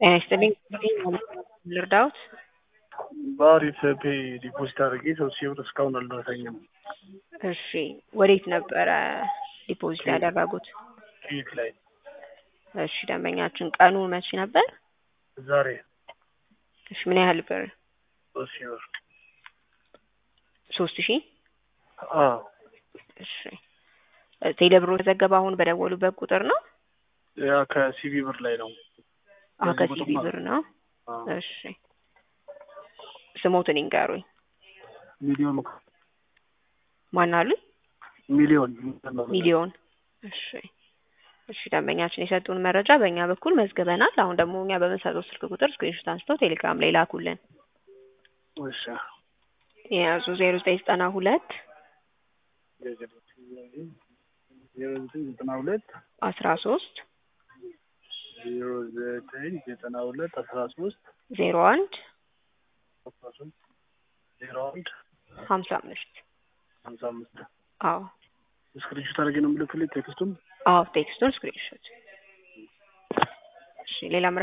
ጤና ይስጥልኝ ልርዳዎት? በአሪፍ ፔይ ዲፖዚት አድርጌ ሶስት ሺህ ብር እስካሁን አልደረሰኝም። እሺ ወዴት ነበረ ዲፖዚት ያደረጉት? ፊት ላይ እሺ ደንበኛችን ቀኑ መቼ ነበር? ዛሬ እሺ ምን ያህል ብር? ሶስት ሺህ ብር ሶስት ሺህ አዎ እሺ ቴሌብሮ የተዘገበ አሁን በደወሉበት ቁጥር ነው? ያ ከሲቢ ብር ላይ ነው። አዎ በዚህ ከሲቢ ቁጥር ብር ነው። አዎ። እሺ ስሞትን ይንገሩኝ። ሚሊዮን ማን አሉኝ? ሚሊዮን ሚሊዮን እሺ እሺ ደንበኛችን የሰጡን መረጃ በእኛ በኩል መዝግበናል። አሁን ደግሞ እኛ በምንሰጠው ስልክ ቁጥር ስክሪንሾት አንስተው ቴሌግራም ላይ ላኩልን። እሺ የያዙ ዜሮ ዘጠኝ ዘጠና ሁለት ዜሮ ዘጠኝ ዘጠና ሁለት አስራ ሶስት ዜሮ ዘጠኝ ዘጠና ሁለት አስራ ሶስት ዜሮ አንድ አስራ ሶስት ዜሮ አንድ ሀምሳ አምስት ሀምሳ አምስት አዎ ስክሪንሾት አድርጌ ነው የምልክልኝ ቴክስቱን አዎ ቴክስቱን ስክሪንሾት እሺ ሌላ